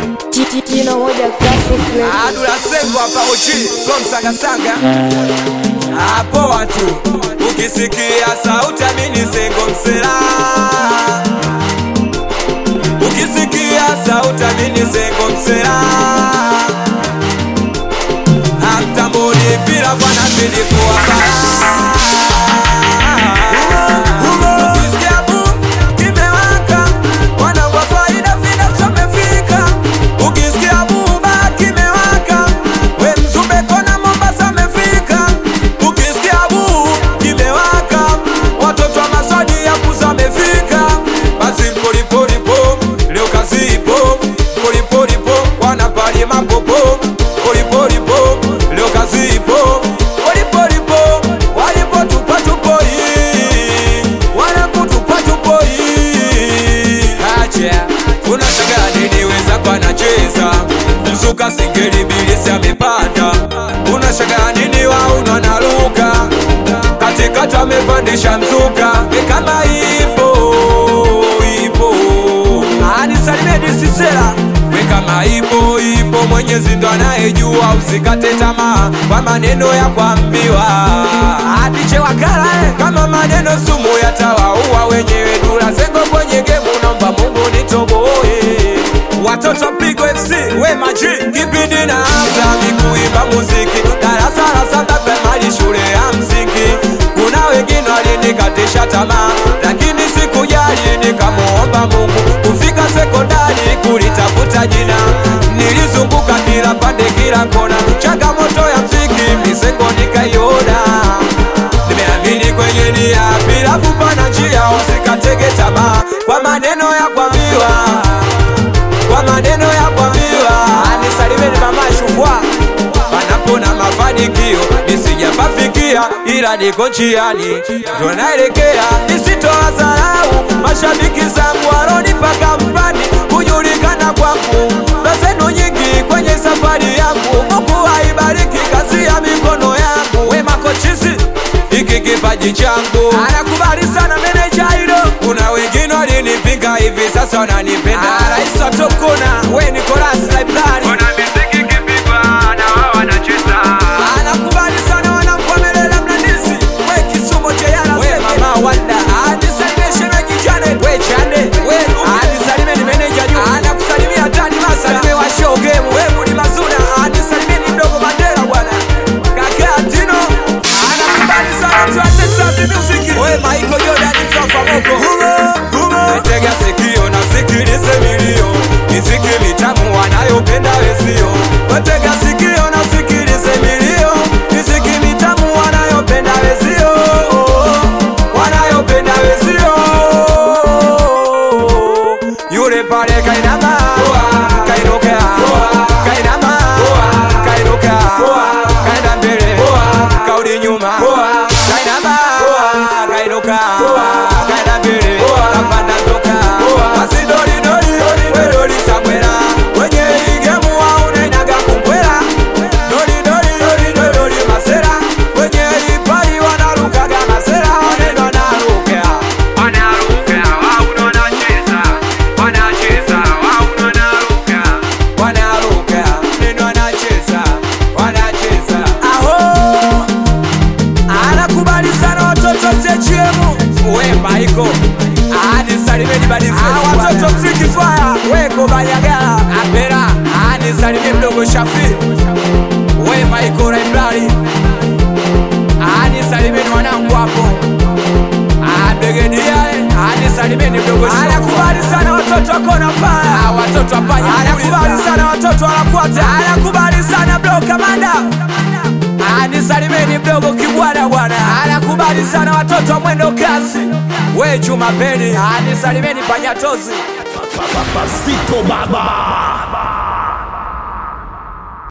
Jino moja classic record. Adula Sengo hapa uchi from Sangasanga. Hapo watu ukisikia sauti amini Sengo msela. Ukisikia sauti amini Sengo msela. Hamtamboni bila bwana zidi kuwa bala. Ukisikia boom kimewaka, wanangu wa faida finance wamefika. Ukisikia buba kimewaka, we mzumbe kona Mombasa amefika. Ukisikia buu kimewaka, watoto wa Masadi ya kuza wamefika. Basi polipolipo, leo kazi ipo. Polipolipo, wanapali mapopo. Polipolipo, leo kazi ipo. Polipolipo, walipo tupa tupo hii. Wanakutupa tupo hii. Acha, unashangaa nini wenzako anacheza mzuka singeli bilisi amepanda unashangaa nini waunu analuka katikati amepandisha mzuka e kama ipo ipo anisalimie disisela we kama ipo ipo mwenyezi ndo anayejua usikate tamaa kwa maneno ya kuambiwa adiche wakala eh. kama maneno sumu yatawaua wenyewe dula zengo kwenye gemu naomba mungu nitoboe watoto pigo fc we maji kipindi na anza mikuimba muziki darasa la saba pemali shule ya msingi kuna wengine walinikatisha tamaa lakini sikujali nikamuomba mungu kufika sekondari kulitafuta jina nilizunguka kila pande kila kona changamoto ya mziki misengo nikaiona nimeamini kwenye nia bila kupana njia usikatege tamaa kwa maneno ya kwambiwa kwa maneno ya kwambiwa anisalimeni mama shukwa panapo na mafanikio nisijapafikia ila niko njiani ndo naelekea nisitoa dharau mashabiki zangu waronipa kampani kujulikana kwangu na zenu nyingi kwenye safari yangu mungu aibariki kazi ya mikono yangu we makochisi hiki kipaji changu anakubali sana meneja hilo kuna wengine walinipinga hivi sasa wananipenda rais wa tokona we Nicolas Library anakubali sana wanamkomelela mlandisi we kisumo cheyala we mama wanda anisalimie shemeji Janet we chande we anisalimie ni meneja juu anakusalimia tani masa salimie wa show game we mudi mazuna anisalimie ni mdogo Mandela bwana kaka Tino anakubali sana tu Texas music we Michael Jordan mtofa moko tega sikio na sikilize milio miziki mitamu wanayopenda wezio watega sikio na sikilize milio miziki mitamu wanayopenda wezio wanayopenda wezio yule pale kainama kainuka kainama kainuka kaenda mbele kaudi nyuma kainama kainuka kaenda mbele kapanda toka basi doli doli we doli sabwela wenye igemu waunenaga kumbwela doli doli doli doli doli masera wenye ipai wanarukaga masera waneno naruka wanaruka neno wanacheza wanacheza aho anakubali sana watoto sechiemu we maiko anisalimeni badizi watoto friki fire we kobanyagala apera anisalimie mdogo shafi we maiko library anisalimeni wanangu hapo abegedia anisalimeni mdogo anakubali sana watoto wakona paya watoto wapanya anakubali sana watoto wanakwata anakubali sana blo kamanda anisalimeni mdogo kibwana bwana anakubali sana watoto wa mwendo kasi we Juma Peni anisalimeni panyatozi Papasito baba